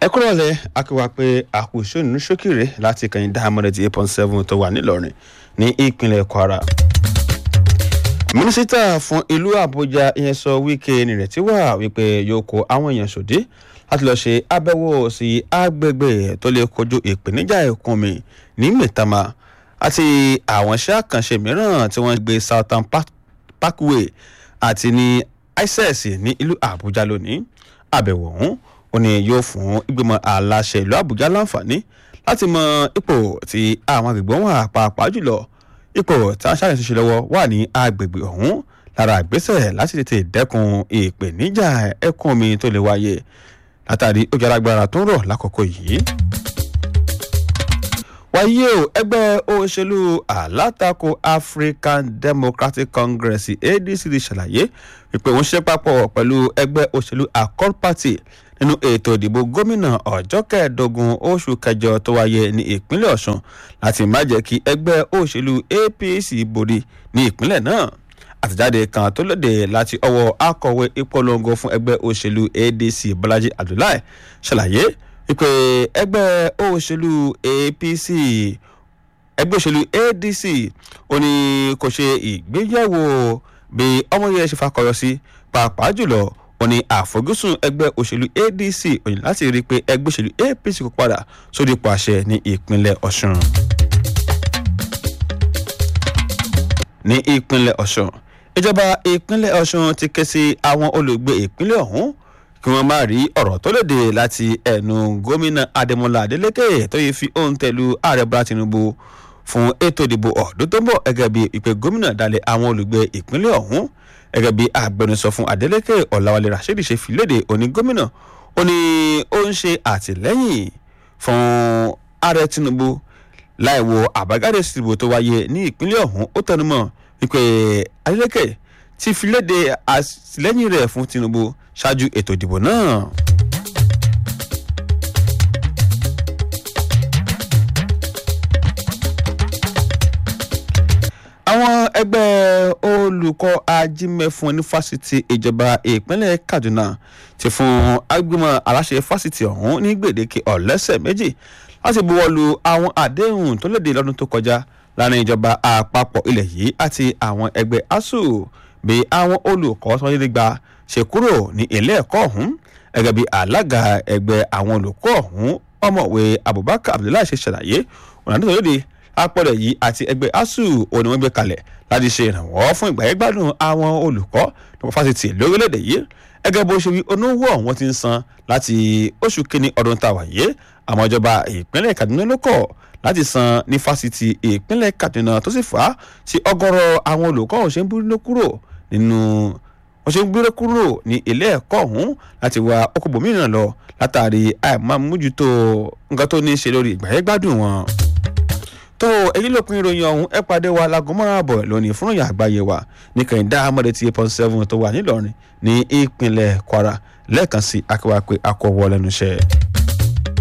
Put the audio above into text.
ẹ kúrò lẹ akéwà pé àkùsọ nínú ṣókìrè láti kẹyìn dáhàmọ́dé ti eight point seven tó wà nílọrin ní ìpínlẹ̀ kwara. mínísítà fún ìlú àbújá ìyẹn sọ wíkẹ́ nìrètí wà wípé yóò kó àwọn èèyàn sòdí láti lọ́ọ́ ṣe àbẹ̀wò sí agbègbè tó lè kojú ìpèníjà ẹ̀kún mi ní mẹ́tàmá àti àwọn iṣẹ́ àkànṣe mìíràn tí wọ́n gbé southern parkway àti ní ices ní ìlú àbújá lónìí àbẹ̀wò ọ̀hún ó ní yóò fún ìgbìmọ̀ aláṣẹ ìlú àbújá láǹfààní láti mọ ipò tí àwọn agbègbè wọn wà pàápàá jùlọ ipò tí wọ́n ṣàyẹ̀sí ṣe lọ́wọ́ wà ní agbègbè ọ̀hún lára ìgbésẹ̀ láti tètè dẹ́kun ìpèníjà ẹ̀kún omi tó lè wáyé látàrí ojú alágbára tó ń rọ̀ lákòókò yìí wáyé o ẹgbẹ́ òṣèlú alátakò african democratic congress adc ti ṣàlàyé wípé wọ́n ṣe papọ̀ pẹ̀lú ẹgbẹ́ òṣèlú accord party nínú ètò ìdìbò gómìnà ọjọ́ kẹẹ̀ẹ́dógún oṣù kẹjọ tó wáyé ní ìpínlẹ̀ ọ̀sùn láti má jẹ́ kí ẹgbẹ́ òṣèlú apc borí ní ìpínlẹ̀ náà àtẹ̀jáde kan tó lóde láti ọwọ́ akọ̀wé ìpolongo fún ẹgbẹ́ òṣèlú adc bọ́lájí abdullahi ṣàlàyé wípé ẹgbẹ́ òṣèlú apc ẹgbẹ́ òṣèlú adc ó ní kò ṣe ìgbéyàwó bí ọmọ yẹn ṣe fakọyọ sí pàápàá jùlọ ó ní àfojúsùn ẹgbẹ́ òṣèlú adc ó ní láti rí i pé ẹgbẹ́ òṣèlú apc kò padà sórí ipò àṣẹ ní ìpínlẹ̀ ọ̀ṣun. ní ìpínlẹ̀ ọ̀ṣun ìjọba ìpínlẹ̀ ọ̀ṣun ti ké sí àwọn olùgbé ìpínlẹ̀ ọ̀hún kí wọ́n má rí ọ̀rọ̀ tó lòdì láti ẹnu gómìnà adémọlá adélékè tó yẹ fi ohun tẹ̀lú ààrẹ bọ́lá tinubu fún ètò ìdìbò ọ̀dún tó ń bọ̀ gẹ́gẹ́ bí ìpè gómìnà dalẹ̀ àwọn olùgbé ìpínlẹ̀ ọ̀hún gẹ́gẹ́ bí agbẹnusọ fún adélékè ọ̀làwálé rasheed ṣe fi léde òní gómìnà ó ní ó ń ṣe àtìlẹ́yìn fún ààrẹ tinubu láì wo àbájáde ìdìbò tó wáyé ní ìpínlẹ̀ ọ̀hún ó tẹnumọ́ wípé adélékè ti fi léde àtìlẹ́yìn rẹ̀ fún tinubu ṣáájú ètò ìdìbò náà. àwọn ẹgbẹ́ olùkọ́ ajímẹ̀fún ní fásitì ìjọba ìpínlẹ̀ kaduna ti fún agbèmọ̀ aláṣẹ fásitì ọ̀hún ní gbèdéke ọ̀lẹ́sẹ̀ méjì láti buwọ́lu àwọn àdéhùn tó léde lọ́dún tó kọjá láàrin ìjọba àpapọ̀ ilẹ̀ yìí àti àwọn ẹgbẹ́ asuu bí àwọn olùkọ́ tó wáyé gba ṣe kúrò ní ilé ẹ̀kọ́ ọ̀hún gẹ́gẹ́ bí alága ẹgbẹ́ àwọn olùkọ́ ọ̀hún ọmọwé abubakar abdullahi ṣe ṣàlàyé ọ̀nà tó lóde apọ̀lẹ̀ yìí àti ẹgbẹ́ asuu òní wọ́n gbé kalẹ̀ láti ṣe ìrànwọ́ fún ìgbàyẹ̀gbádùn àwọn olùkọ́ nípa fásitì lórílẹ̀‐èdè yìí gẹ́gẹ́ bó ṣe wí onówó ọ̀hún ti ń san láti oṣù kínní ọdún tá a wà yé àmọ́ ìjọba ìpínlẹ̀ kaduna ló kọ̀ láti san ní fásitì ìpínlẹ̀ kaduna tó sì fà á sí ọgọ́rọ̀ àwọn olùkọ́ ọ̀hún ṣe ń búrú kúrò nínú wọ́n ṣe ń gbére kúrò ní ilé ẹ̀kọ́ ọ̀hún láti wá ọkọ̀ mìíràn lọ látàrí àìmọ́mójútó nǹkan tó ní í ṣe lórí ìgbàyẹ̀gbádùn wọn. tó èyí ló pin ìròyìn ọ̀hún ẹ pàdé wa láago márùn àbọ̀ lónìí fún ìyá àgbáyé wa ní kẹ̀hìndá amọ̀dé tí eight point seven tó wà nílọrin ní ìpínlẹ̀ kwara lẹ́ẹ̀kan sí akẹ́wà pé akọ̀wọ́ lẹ́nu iṣẹ́.